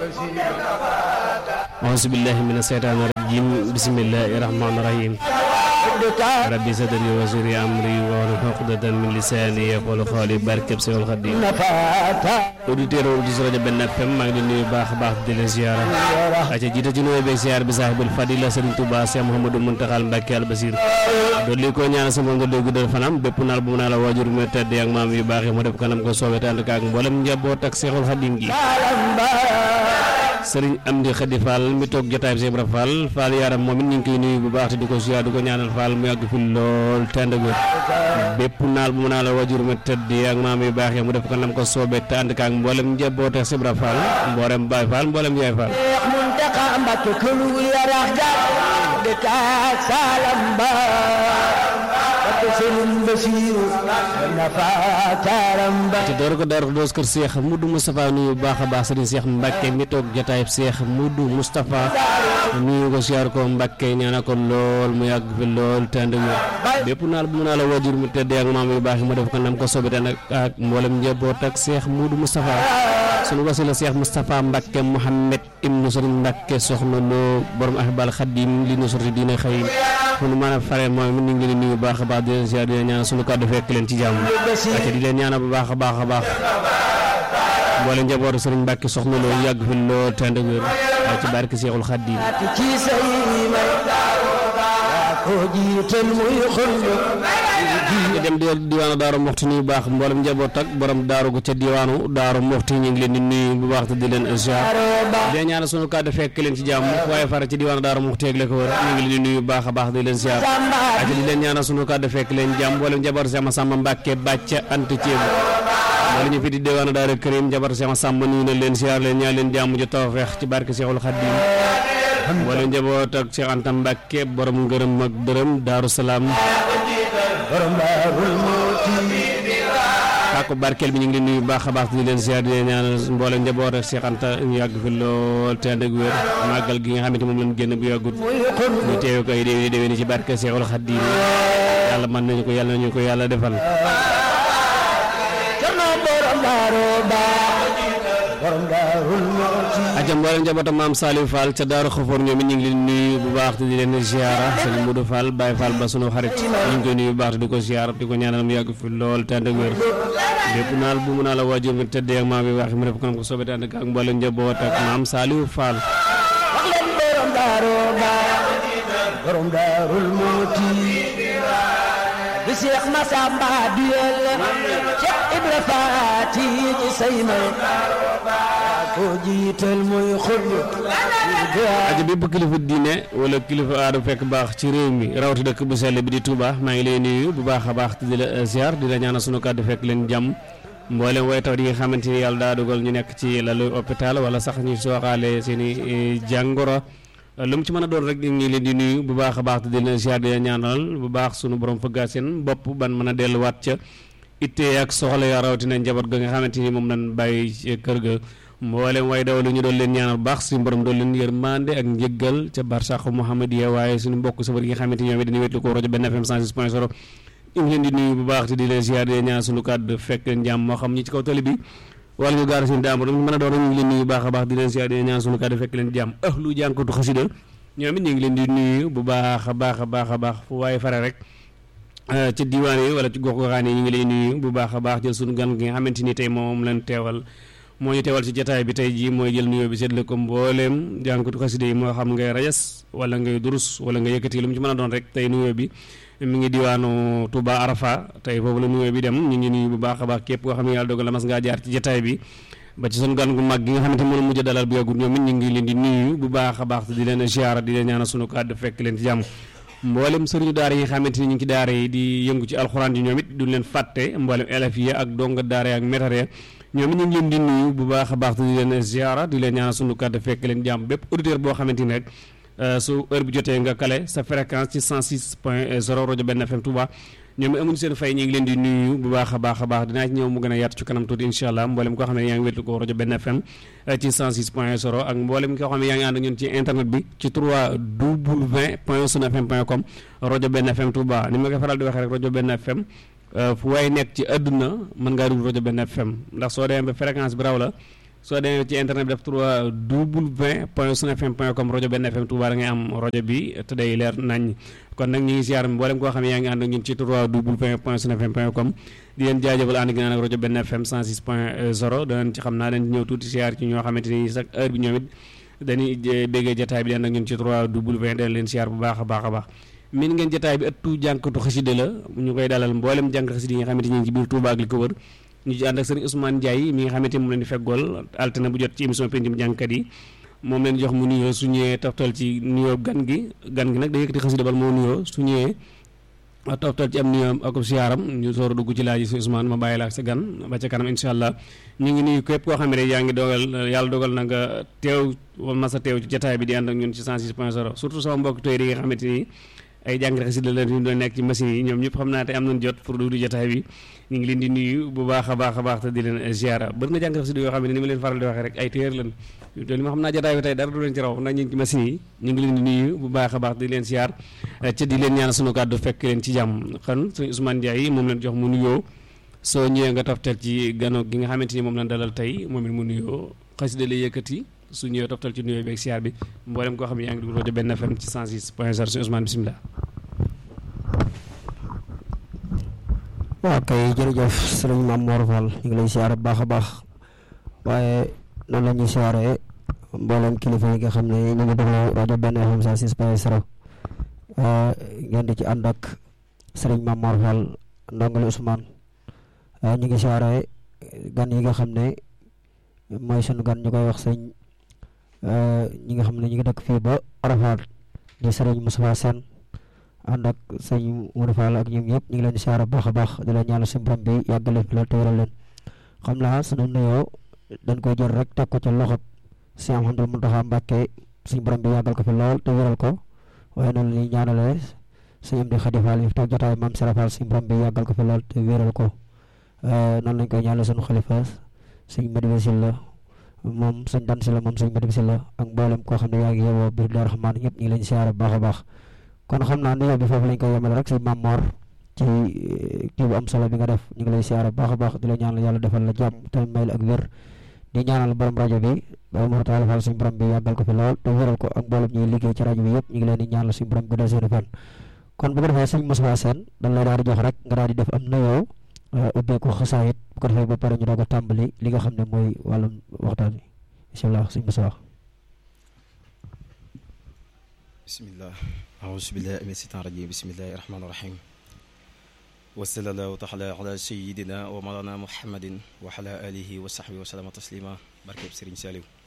auzu billahi mina seytaani rajim bismillahi rahmaani rahim rabbi sadri wa yassir amri wahlul uqdatan min lisani yaqulu qawli barkeb Seexul Xadiim auditeur auditrice rajo Benn FM maa ngi leen nuyu baax a baax di leen ziara aca jiite ci nuyoo beeg ziar bi saahibul fadila Sëriñ Tuubaa Seex Muhammadu Muntaxal Mbàkke al Basiir dolli ko ñaanal sama nga doy guddal fanam bépp naal bu mu naa la waajur mu tedd ak maam yu baax yi mu def kanam ko soobee te ànd ak mboolem njaboot ak Seexul Xadiim gi sëriñ Amdi Xadi Fall mi toog jotaay bi Ibra Fall Fall yaram moom it ñu ngi koy nuyu bu baax te di ko ziar di ko ñaanal Fall mu yàgg fi lool tend ak bépp naal bu mu naa la wajur mu tëdd ak maam yu baax yi mu def ko nam ko soobee te ànd ak mboolem njaboot ak Ibra Fall mboolem Baay Fall mboolem Yaay Fall Muntaxa Mbàkke këlul yarax jaar de kaak salam ba Mbàkke Sëriñ Basiiru nafa taaram ba te door ko Daaru Xudoos kër Seex Mudu Moustapha nuyu bu baax a baax sëriñ Seex Mbàkke mi toog jotaay Seex Mudu Moustapha nuyu ko siyaar ko Mbàkke ñaanal ko lool mu yàgg fi lool te ànd ak bépp naal bu mu naa la wajur mu tëdd ak maam yu baax yi mu def ko nam ko soobee te ànd ak mboolem njaboot ak Seex Mudu Moustapha sunu wasila Seex Moustapha Mbàkke Mouhamed ibnu sëriñ Mbàkke soxna loo borom ahibal xadim li nu sorti diina xëy fu nu mën a fare mooy mu ngi leen nuyu bu baax a baax di leen ziar di leen ñaan sunu kàddu fekk leen ci jàmm ak di leen ñaanal bu baax a baax a baax mboole njabootu sëriñ Mbàkke soxna loo yàgg fi lool te ànd ak wér ci barke Seexul Xadim ci say may yaa ko jiital muy xullu ñu dem di diwaanu Daaru Muxti nuyu baax mboolem njaboot ak borom daaru gu ca diwaanu Daaru Muxti ñu ngi leen di nuyu bu baax te di leen ziar di leen ñaanal sunu kàddu fekk leen ci jàmm waaye fara ci diwaanu Daaru Muxti ak la ko wër ñu ngi leen di nuyu bu baax a baax di leen ziar ak di leen ñaanal sunu kàddu fekk leen jàmm mboolem njaboot sama Samba Mbàkke bàcca ant ceebu wala ñu fi di diwaanu Daaru Karim njaboot sama Samba nuyu na leen ziar leen ñaan leen jàmm ju tawfeex ci barke Seexul Xadiim wala njaboot ak Cheikh Anta Mbàkke borom ngërëm ak dërëm Daaru Salaam borom Daarul Muhti kàkku barkeel bi ñu ngi leen nuyu baax a baax di leen ziar di leen ñaanal mboolem njaboot ak Cheikh Anta ñu yàgg fi lool te ànd ak wér màggal gi nga xamante moom lañ génn bu yàggut ñu teewe ko ay déwéni déwéni ci barke Seexul Xadiim yàlla mën nañu ko yàlla nañu ko yàlla defal Cerno borom Daaru baax borom Daarul Muhti aja mboolem njabootam maam Saliou Fall ca Daaru Xafoor ñoom it ñu ngi leen nuyu bu baax te di leen ziara sëñ Modou Fall Baye Fall ba sunu xarit ñu ngi koy nuyu bu baax te di ko ziara di ko ñaanal mu yàgg fi lool te ànd ak wér lépp naal bu mu naa la waajur mi tëddee ak maam bi wax mu def ko nam ko soobee te ànd ak mboolem njaboot ak maam Saliou Fall wax leen borom Daaru baax borom Daarul Muhti bi Seex Masamba duyel Cheikh Ibra Faati ci say may ko jiital muy xullu aja bépp kilifa diine wala kilifa aada fekk baax ci réew mi rawati dëkk bu sell bi di Touba maa ngi lay nuyu bu baax a baax te di la ziar di la ñaanal sunu kàddu fekk leen jàmm mboolem way taw yi nga xamante ni yàlla daa dogal ñu nekk ci lalu hôpital wala sax ñu sooxaale seen i jàngoro lu mu ci mën a doon rek ñu ngi leen di nuyu bu baax a baax te di leen ziar di la ñaanal bu baax sunu borom fëggaa seen bopp ban mën a delluwaat ca ittee ak soxla ya rawatina njaboot ga nga xamante ni moom lañ bàyyi ci kër ga mboolem way daw lu ñu doon leen ñaanal bu baax suñu borom doon leen yërmande ak njëggal ca barsàqu Muhammadiya waaye suñu mbokk safar yi nga xamante ni ñoom it dañuy wetlu ko rajo benn FM 106 point 0 ñu ngi leen di nuyu bu baax te di leen ziar di leen ñaan suñu kàddu fekk leen jàmm moo xam ñi ci kaw tali bi wala ñu gaar seen daam mën a doon ñu ngi leen nuyu bu baax a baax di leen ziar di leen ñaan suñu kàddu fekk leen jàmm ahlu jànkatu xasida ñoom it ñu ngi leen di nuyu bu baax a baax a baax a baax fu waaye fare rek ci diwaan yi wala ci gox goxaan yi ñu ngi lay nuyu bu baax a baax jël suñu gan gi nga xamante ni tey moom lañ teewal moo ñu teewal ci jataay bi tey jii mooy jël nuyoo bi seetle ko mbooleem jànkatu xasida yi moo xam ngay rajas wala ngay durus wala nga yëkkati lu mu ci mën a doon rek tey nuyoo bi mi ngi diwaanu Touba Arafa tey foofu la nuyoo bi dem ñu ngi nuyu bu baax a baax képp koo xam ne yàlla dogal la mas ngaa jaar ci jataay bi ba ci sunu gan gu mag gi nga xamante moom mujj dalal bu yàggut ñoom it ñu ngi leen di nuyu bu baax a baax di leen ziara di leen ñaanal sunu kàddu fekk leen ci jàmm mboolem sëriñu daara yi nga xamante ni ñu ngi ci daara yi di yëngu ci alxuraan yi ñoom it duñ leen fàtte mboolem élèves yi ak donga daara yi ak métare ñoom it ñu ngi leen di nuyu bu baax a baax di leen ziara di leen ñaanal sunu kàddu fekk leen jàmm bépp auditeur boo xamante ni rek su heure bi jotee nga kale sa fréquence ci 106 point 0 rajo benn FM Touba ñoom it amuñu seen fay ñu ngi leen di nuyu bu baax a baax a baax dinaa ci ñëw mu gën a yaatu ci kanam tuuti incha allah mboolem koo xam ne yaa ngi wétlu ko rajo benn FM ci 106 point 0 ak mboolem koo xam ne yaa ngi ànd ak ñun ci internet bi ci 3w point sunfm point com rajo benn FM Touba ni ma koy faral di waxee rek rajo benn FM fu waay nekk ci àdduna mën ngaa dugg rajo benn FM ndax soo demee ba fréquence bi raw la soo demee ci internet bi def trois w point sun fm point com rajo benn fm Touba da ngay am rajo bi te day leer nañ kon nag ñu ngi siyaar mboolem koo xam ne yaa ngi ànd ak ñun ci trois w point sun fm point com di leen jaajëfal ànd gi naan ak rajo benn fm 106 point 0 danañ ci xam naa dañ ñëw tuuti siyaar ci ñoo xamante ni chaque heure bi ñoom it dañuy béggee jataay bi di ànd ak ñun ci trois w dañ leen siyaar bu baax a baax a baax min ngeen jataay bi ëttu jànkatu xasida la ñu koy dalal mboolem jànk xasida yi nga xamante ni ci biir Touba ak li ko wër ñu ci ànd ak sëriñ Ousmane Ndiaye mi nga xamante ni moom leen di feggool altine bu jot ci émission pencum jàngkat yi moom leen jox mu nuyoo su ñëwee toftal ci nuyoo gan gi gan gi nag day yëkkati xasida bal moo nuyoo su ñëwee toftal ci am nuyoo ak siyaaram ñu soor a dugg ci laaj si Ousmane ma bàyyi la ak sa gan ba ca kanam incha allah ñu ngi nuyu képp koo xam ne yaa ngi dogal yàlla dogal na nga teew masa teew ci jataay bi di ànd ak ñun ci 106 point 0 surtout sama mbokk tey yi nga xamante ni ay jàngale xasida la ñu doon nekk ci machine yi ñoom ñëpp xam naa te am nañ jot pour dugg di jotaay bi ñu ngi leen di nuyu bu baax a baax a baax te di leen ziara bëri na jàngale xasida yoo xam ne ni ma leen faral di waxee rek ay téer lan te li ma xam naa jotaay bi tey dara du leen ci raw ndax ñu ngi ci machine yi ñu ngi leen di nuyu bu baax a baax di leen ziar ca di leen ñaan sunu kàddu fekk leen ci jàmm xan suñu Ousmane Ndiaye moom leen jox mu nuyoo soo ñëwee nga toftal ci gano gi nga xamante ni moom lañ dalal tey moom it mu nuyoo xasida lay yëkkati su ñëwee toftal ci nuyoo beeg ziar bi mboolem koo xam ne yaa ngi dugg rajo benn FM ci 106 point 0 suñu Ousmane bisimilah waaw kay jërëjëf sëriñ Mame Mor Fall ñu ngi lay siyaare bu baax a baax waaye noonu la ñuy siyaare mboolem kilifa yi nga xam ne ñu ngi déglu rajo benn FM 106 point 0 ngeen di ci ànd ak sëriñ Mame Mor Fall ndongali Ousmane ñu ngi siyaare gan yi nga xam ne mooy sunu gan ñu koy wax sëñ ñi nga xam ne ñu ngi dëkk fii ba Arafat di sëriñ Moustapha Sène ànd ak sëñ Modou Fall ak ñoom ñëpp ñu ngi leen di siyaare baax a baax di leen ñaanal suñu borom bi yàggal leen fi loolu te wéral leen xam naa sunu nuyoo dañ koy jël rek teg ko ci loxob si Ahmadou Mountakha Mbacké suñu borom bi yàggal ko fi lool te wéral ko waaye noonu la ñuy ñaanalee suñu am di Xadi Fall yi fi toog jotaay maam Sera Fall suñu borom bi yàggal ko fi lool te wéral ko noonu lañ koy ñaanal suñu xalifa suñu Madiba Sylla moom suñ dan si la moom suñ Madiba Sylla ak mboolem koo xam ne yaa ngi yowoo biir Daaru Rahmaan ñëpp ñu ngi leen di siyaare baax a baax kon xam naa nuyoo bi foofu lañ koy yemale rek si Mame Mor ci kii bu am solo bi nga def ñu ngi lay siyaare baax a baax di la ñaanal yàlla defal la jàmm te may la ak wér di ñaanal borom rajo bi ba Mor Talla Fall suñu borom bi yàggal ko fi lool te wéral ko ak mboolem ñuy liggéey ci rajo bi yëpp ñu ngi leen di ñaanal suñu borom guddal seen fan kon bu ko defee sëñ Moussa Sène dañ lay daal di jox rek nga daal di def am nuyoo ubbee ko xasaayit bu ko defee ba pare ñu doog a tàmbali li nga xam ne mooy wàllum waxtaan bi bisimilah sëñ Moussa bismillah أعوذ بالله من الشيطان الرجيم بسم الله الرحمن الرحيم وصلى الله تعالى على سيدنا ومولانا محمد وعلى آله وصحبه وسلم تسليما barkeb Sëriñ Saliou